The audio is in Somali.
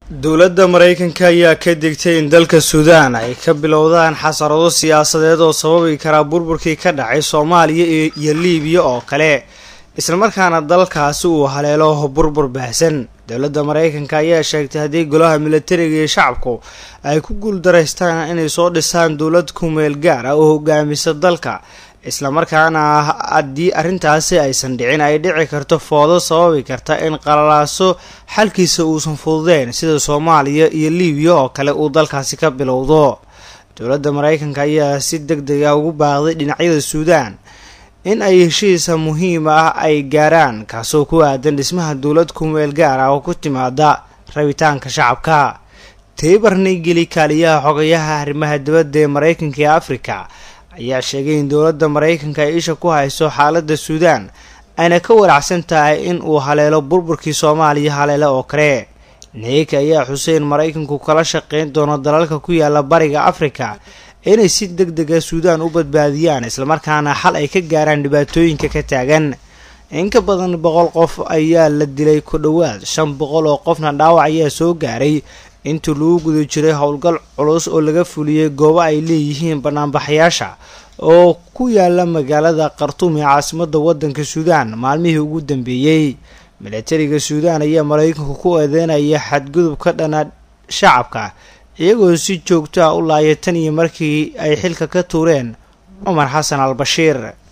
dowladda maraykanka ayaa ka digtay in dalka suudaan ay ka bilowdaan xasarado siyaasadeed oo sababi karaa burburkii ka dhacay soomaaliya iyo liibiya oo kale islamarkaana dalkaasi uu haleelo burbur baahsan dowladda maraykanka ayaa sheegtay haddii golaha militariga iyo shacabku ay ku guuldaraystaan inay soo dhisaan dowlad kumeel gaar ah oo hogaamisa dalka islamarkaana haddii arrintaasi aysan dhicin ay dhici karto foodo sababi karta in qalalaaso xalkiisa uusan fududeyn sida soomaaliya iyo liibiya oo kale uu dalkaasi ka bilowdo dowladda maraykanka ayaa si deg deg ah ugu baaqday dhinacyada suudaan in ay heshiisa muhiim ah ay gaaraan kaasoo ku aadan dhismaha dowlad kumeel gaar ah oo ku timaada rabitaanka shacabka taybar nigeli kaaliyaha xogayaha arrimaha dibadda ee maraykanka ee afrika ayaa sheegay in dowladda maraykanka ay isha ku hayso xaaladda suudaan ayna ka walacsan tahay in uu haleelo burburkii soomaaliya haleele oo kale neyka ayaa xuseen maraykanku kala shaqeyn doono dalalka ku yaala bariga afrika inay si deg dega suudaan u badbaadiyaan islamarkaana xal ay ka gaaraan dhibaatooyinka ka taagan in ka badan boqol qof ayaa la dilay ku dhowaad shan boqol oo qofna dhaawac ayaa soo gaaray intii lagu guda jiray howlgal culus oo laga fuliyey goobo ay leeyihiin banaanbaxayaasha oo ku yaala magaalada khartuum ee caasimadda waddanka suudaan maalmihii ugu dambeeyey milatariga suudaan ayaa maraykanku ku eedeynaya xadgudub ka dhana shacabka iyagoo si joogto ah u laaya tan iyo markii ay xilka ka tuureen cumar xasan al bashiir